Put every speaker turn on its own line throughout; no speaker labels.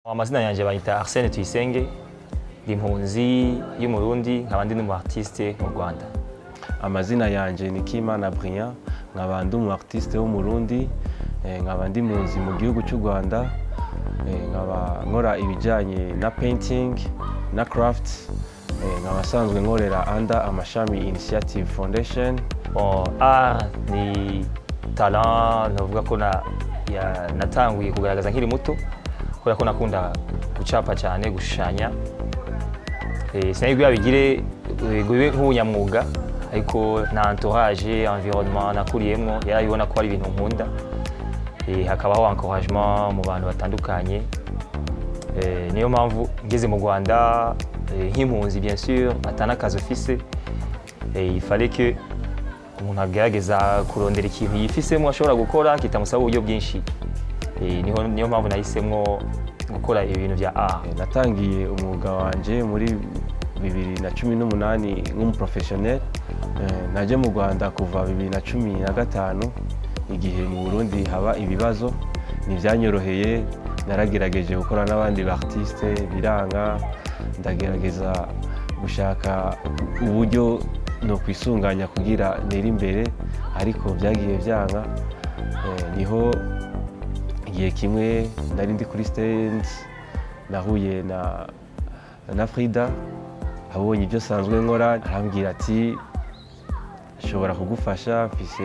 amazina yanjye bayita arsene tuyisenge ndi impunzi y'umurundi nkaba ndi n'umu artiste mu rwanda
amazina yanjye ni kimana brian nkaba ndi umu artiste w'umurundi eh, nkaba ndi munzi mu gihugu cy'u rwanda eh, nkaba nkora ibijyanye na painting na craft eh, nkaba asanzwe nkorera anda amashami initiative foundation
Bon, art ni talent navuga ko na- ya- natanguye kugaragaza nkiri muto kubera ko nakunda gucapa cyane gushushanya Eh, sinari kugira bigire eh, bibe nk'ubunyamwuga ariko na entourage environnement nakuriyemo yarabibona ko ari ibintu nkunda Eh, hakabaho encouragement mu bantu batandukanye Eh, niyo mpamvu ngeze mu rwanda eh, nk'impunzi bien sûr atanakazi ufise Eh, il fallait que umuntu agerageza kurondera ikintu yifisemo ashobora gukora kitamusaba uburyo bwinshi Eh, niho- niyo mpamvu nahisemo gukora ibintu bya art
Eh, natangiye umwuga wanjye muri bibiri na cumi n'umunani nk'umuprofesiyoneri Eh, naje mu rwanda kuva bibiri na cumi na gatanu igihe mu burundi haba ibibazo ntibyanyoroheye naragerageje gukora n'abandi baartiste biranga ndagerageza gushaka uburyo nokwisunganya kugira nere imbere ariko byagiye byanga Eh, niho igihe kimwe nari ndi kuri stand nahuye na na frida abonye ibyo asanzwe nkora arambwira ati ashobora kugufasha mfise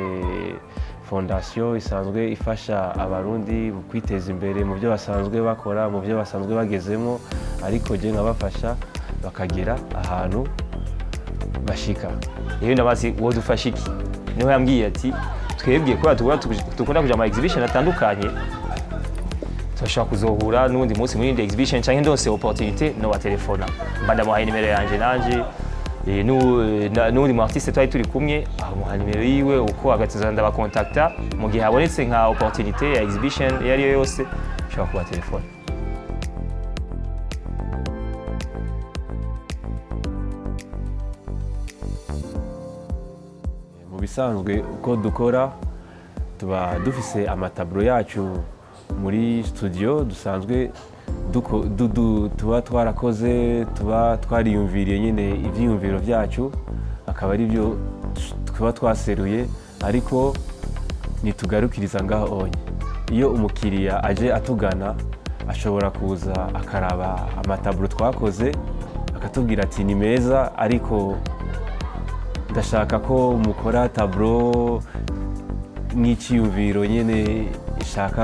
fondasiyo isanzwe ifasha abarundi mu kwiteza imbere mu byo basanzwe bakora mu byo basanzwe bagezemo ariko jye nkabafasha bakagera ahantu bashika
rero ndabazi wowe dufashe iki niho yambwiye ati twebwe kubera tugura dukunda kuja ama exhibition atandukanye turashobora kuzohura n'undi munsi muri indi exhibition cyangwa ndose opportunité nobaterefona mba ndamuhaye nimero yanje nanje eh, nu- eh, na- n'undi mu artiste twari turi kumwe amuha nimero yiwe uko agatuza ndabakontakta mu gihe habonetse nka opportunité ya exhibition iyo ari yo yose nshobora kubaterefona
mu bisanzwe uko dukora tuba dufise amataburo yacu muri studio dusanzwe duko- du- du- tuba twarakoze tuba twariyumviriye nyine ibyiyumviro byacu akaba ari byo tuba twaseruye ariko ntitugarukiriza ngaho onye iyo umukiriya aje atugana ashobora kuza akaraba amataburo twakoze akatubwira ati ni meza ariko ndashaka ko mukora taburo nk'icyiyumviro nyine ishaka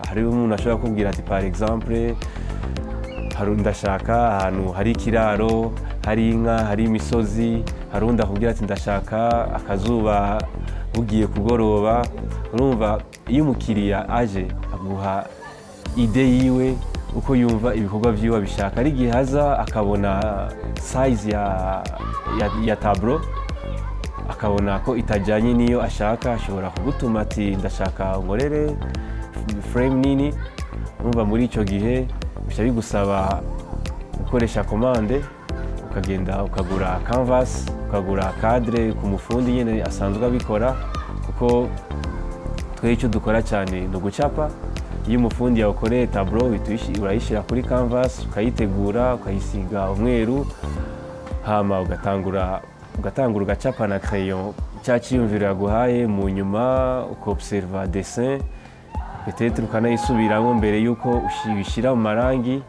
hariho umuntu ashobora kubwira ati par exemple hari ndashaka ahantu hari ikiraro hari inka hari imisozi hari undi akubwira ati ndashaka akazuba bugiye kugoroba urumva iyo umukiriya aje aguha ide yiwe uko yumva ibikorwa byiwe abishaka ari igihe haza akabona sayizi ya, ya, ya taburo akabona ko itajyanye n'iyo ashaka ashobora kugutuma ati ndashaka nkorere frame nini urumva muri icyo gihe bishya bigusaba gukoresha komande ukagenda ukagura canvas ukagura cadre ku mufundi nyine asanzwe abikora kuko twe icyo dukora cyane ni ugucapa iyo umufundi yawukoreye taburo uhita uyishi- urayishyira kuri canvas ukayitegura ukayisiga umweru hama ugatangura ugatangura ugacapa na crayon cya cyiyumviro yaguhaye mu nyuma ukobserva dessin petetre ukanayisubiramo mbere y'uko ushi- ubishyira mu marangi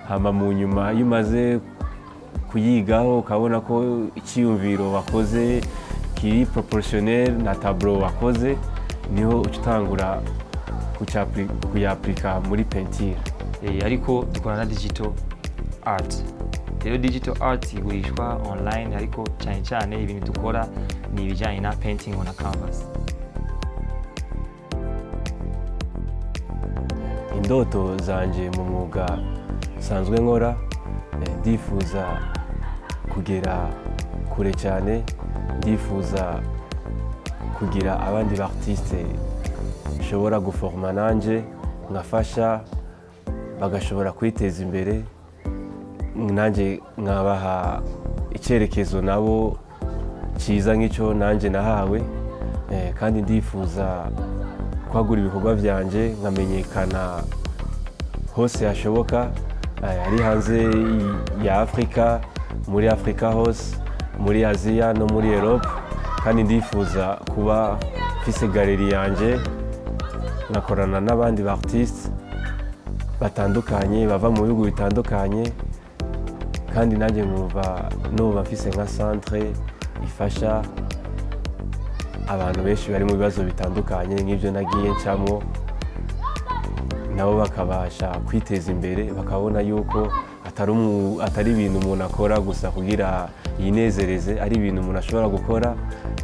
hama mu nyuma iyo umaze kuyigaho ukabona ko icyiyumviro wakoze kiri proportionnel na taburo wakoze niho uca utangura kucyapli- kuyapurika muri pentire
Eh, ariko dukora na digital art rero digital art igurishwa online ariko cyane cyane ibintu dukora ni ibijyanye na painting on a canvas
indoto zanjye mu mwuga nsanzwe nkora eh, ndifuza kugera kure cyane ndifuza kugira abandi baartiste nshobora guforoma nanjye nkafasha bagashobora kwiteza imbere nanjye nkabaha icyerekezo nabo cyiza nk'icyo nanjye nahawe eh, kandi ndifuza kwagura ibikorwa byanjye nkamenyekana hose hashoboka eh, ari hanze y- ya afurika muri afurika hose muri aziya no muri erope kandi ndifuza kuba mfise galeri yanjye nkakorana n'abandi ba artiste batandukanye bava mu bihugu bitandukanye kandi nanjye nkumva n'ubu mfise nka centre ifasha abantu benshi bari mu bibazo bitandukanye nk'ibyo nagiye ncamo nabo bakabasha kwiteza imbere bakabona yuko atari umu- atari ibintu umuntu akora gusa kugira yinezereze ari ibintu umuntu ashobora gukora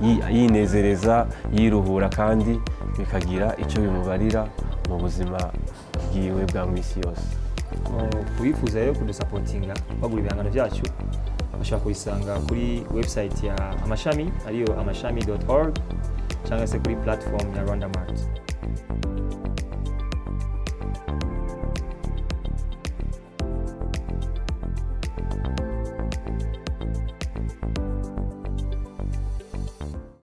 yi- yinezereza yiruhura kandi bikagira icyo bimubarira mu buzima bwiwe bwa mu isi yose
kubifuza rero kudusapotinga bagura ibihangano byacu bashobora kubisanga kuri website ya amashami ariyo amashami org cyangwa se kuri platform ya rwanda mart